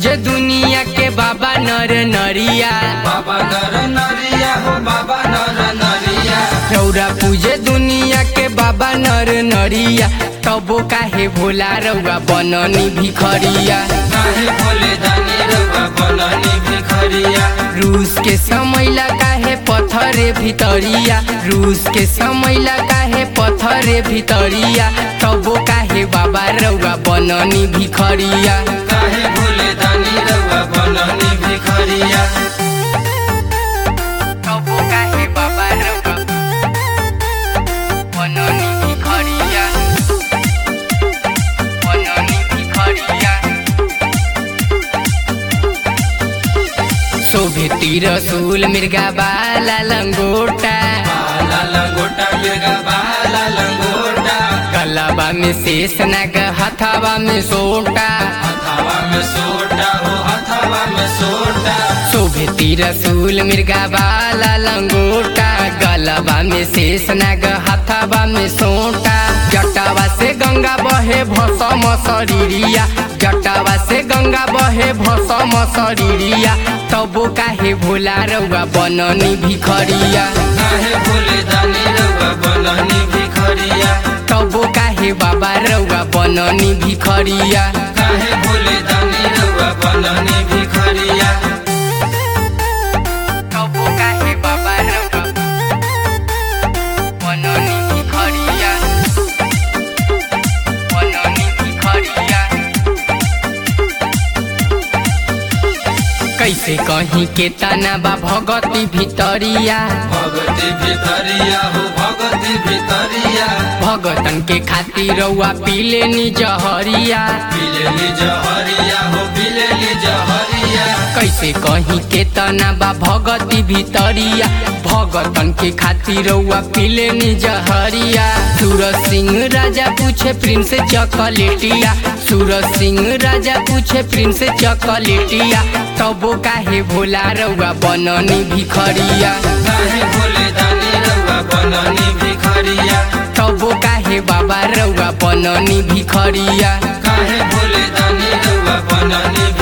पूजे दुनिया के बाबा नर नरिया बाबा नर नरिया हो बाबा नर नरिया रौरा पूजे दुनिया के बाबा नर नरिया तबो काहे भोला रौआ बननी भिखरिया काहे बोले दानी रउआ बननी भिखरिया रूस के समैला काहे पत्थरे भितरिया रूस के समैला काहे पत्थरे भितरिया तबो काहे बाबा रौआ बननी भिखरिया काहे बोले दानी रउआ बननी भिखरिया तबो काहे बाबा रौआ बननी भिखरिया बननी भिखरिया शोभे तिर सूल मिर्गा बाला लंगोटा बाला लंगोटा मिर्गा बाला लंगोटा गलाबा में शेष नाग हथावा में सोटा हथावा में सोटा हो हथावा में सोटा शोभे तिर सूल मिर्गा बाला लंगोटा गलाबा में शेष नाग हथावा में सोटा जटावा से गंगा बहे भसम शरीरिया जटावा से गंगा बहे भसम शरीरिया तबो काहे भोला रउआ बननी भिखरिया काहे बोले दानी रउआ बननी भिखरिया तबो काहे बाबा रउआ बननी भिखरिया काहे बोले दानी रउआ बननी भिखरिया तबो काहे बाबा रउआ बननी भिखरिया बननी भिखरिया कैसे कहीं के तना बा भगती भितरिया भगती भितरिया हो भगती भितरिया भगतन के खातिर रउआ पीले नी जहरिया बिलेली जहरिया हो बिलेली जहरिया कैसे कहीं के तना बा भगती भितरिया भगतन के खातिर रउआ पीले नी जहरिया सूरज सिंह राजा पूछे प्रिंस चॉकलेटिया सूरज सिंह राजा पूछे प्रिंस चॉकलेटिया तबो काहे भोला रउआ बननी भिखरिया काहे बोले दानी रउआ बननी भिखरिया तबो काहे बाबा रउआ बननी भिखरिया काहे बोले दानी रउआ बननी